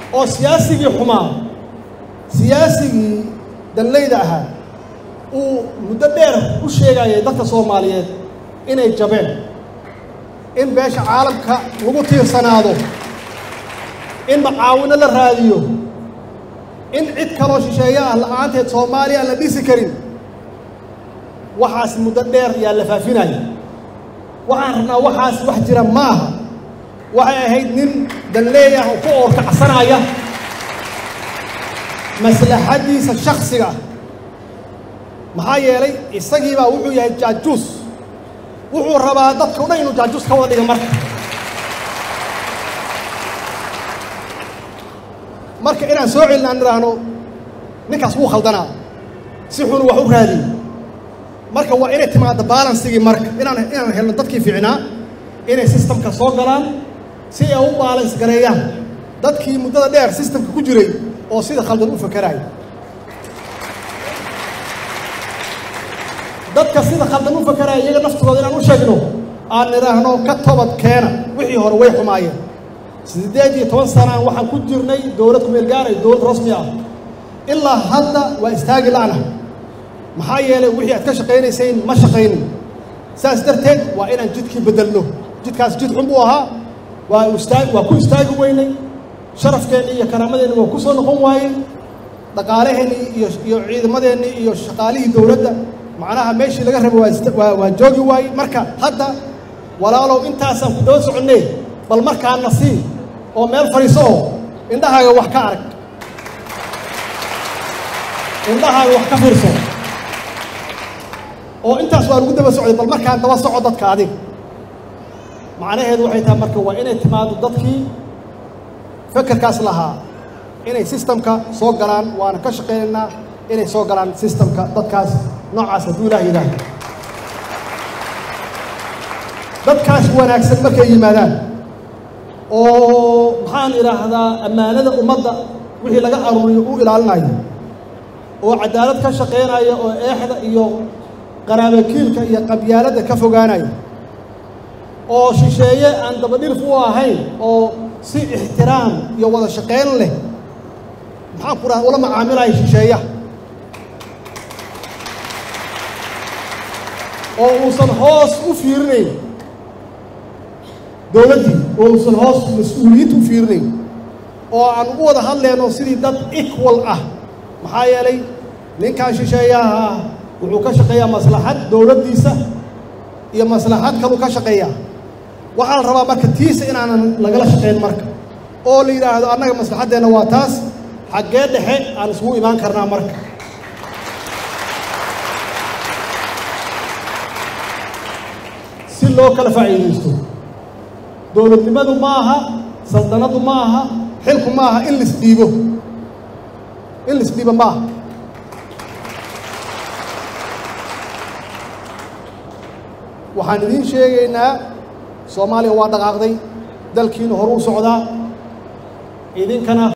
oo siyaasigii xumaa siyaasigii danleyda ahaa uu muddo dheer u sheegayay dadka soomaaliyeed inay jabeen in beesha caalamka lagu tiirsanaado in macaawino la raadiyo in cid kaloo shisheeye ah la-aanteed soomaaliya aan la dhisi karin waxaas muddo dheer yaa la faafinaya waxaan rabnaa waxaas wax jira ma aha waxay ahayd nin danleey ah oo ku oorkacsanaya maslaxaddiisa shaksiga maxaa yeelay isagiibaa wuxuu yahay jaajuus wuxuu rabaa dadka o dhan inuu jaajuus ka wada dhiga marka marka inaan soo celin aan idhaahno ninkaas wuu khaldanaa si xunu wax u raadiyo marka waa inay timaado balansigii marka inaan inaan helno dadkii fiicnaa inay sistamka soo galaan si ay u baalans gareeyaan dadkii muddada dheer sistamka ku jiray oo sida khaldan u fakeraaya dadka sida khaldan u fakeraya iyaga naftooda inaan u sheegno aan idhaahno ka tobad keena wixii hore way xumaayeen siddeed iyo toban sanaan waxaan ku jirnay dowlad kumeel gaara iyo dowlad rasmi ah ilaa hadda waa istaagi la'na maxaa yeelay wixii aad ka shaqaynayseen ma shaqaynin saas darteed waa inaan jidkii beddelno jidkaas jid xun buu ahaa waa istaag waa ku istaagi weynay sharafkeennii iyo karaamadeenni waa ku soo noqon waayey dhaqaalaheennii iyo iyo ciidamadeennii iyo shaqaalihii dowladda macnaha meeshii laga rabo waa waa joogi waayey marka hadda walaalow intaasaan ku daba soconnee bal markaana sii oo meel fadhiiso oo indhahaaga wax ka arag indhahaaga wax ka fiirso oo intaas waa lagu daba socday bal markaan daba soco dadka adiga macnaheedu waxay tahay marka waa inay timaado dadkii fekerkaas lahaa inay sistamka soo galaan waana ka shaqaynaynaa inay soo galaan sistamka dadkaas noocaas hadduu ilaah yidhaahdo dadkaas wanaagsan markay yimaadaan oo maxaan idhaahdaa ammaanada ummadda wixii laga aruuriyo u ilaalinayo oo cadaalad ka shaqaynaya oo eexda iyo qaraabakiilka iyo qabyaaladda ka fogaanaya oo shisheeye aan dabadhirf u ahayn oo si ixtiraam iyo wada shaqayn leh maxaan ku dhaha ula macaamilaya shisheeyaha oo uusan hoos u fiirinayn dowladdii oo uusan hoos mas-uuliyiinta u fiirinayn oo aan u wada hadlayno sidii dad equal ah maxaa yeelay ninkan shisheeyaha ah wuxuu ka shaqeeyaa maslaxad dowladdiisa iyo maslaxad kaluu ka shaqeeyaa waxaa la rabaa marka tiisa inaanan lagala shaqayn marka oo la yidhaahdo annaga maslaxaddeenna waa taas xaggee dhexe aan isugu imaan karnaa marka si loo kala faa'iidaysto dowladnimadu ma aha saldanadu ma aha xilku ma aha in laisdhiibo in laisdhiibo ma aha waxaan idiin sheegaynaa soomaaliya waa dhaqaaqday dalkiina hore u socdaa idinkana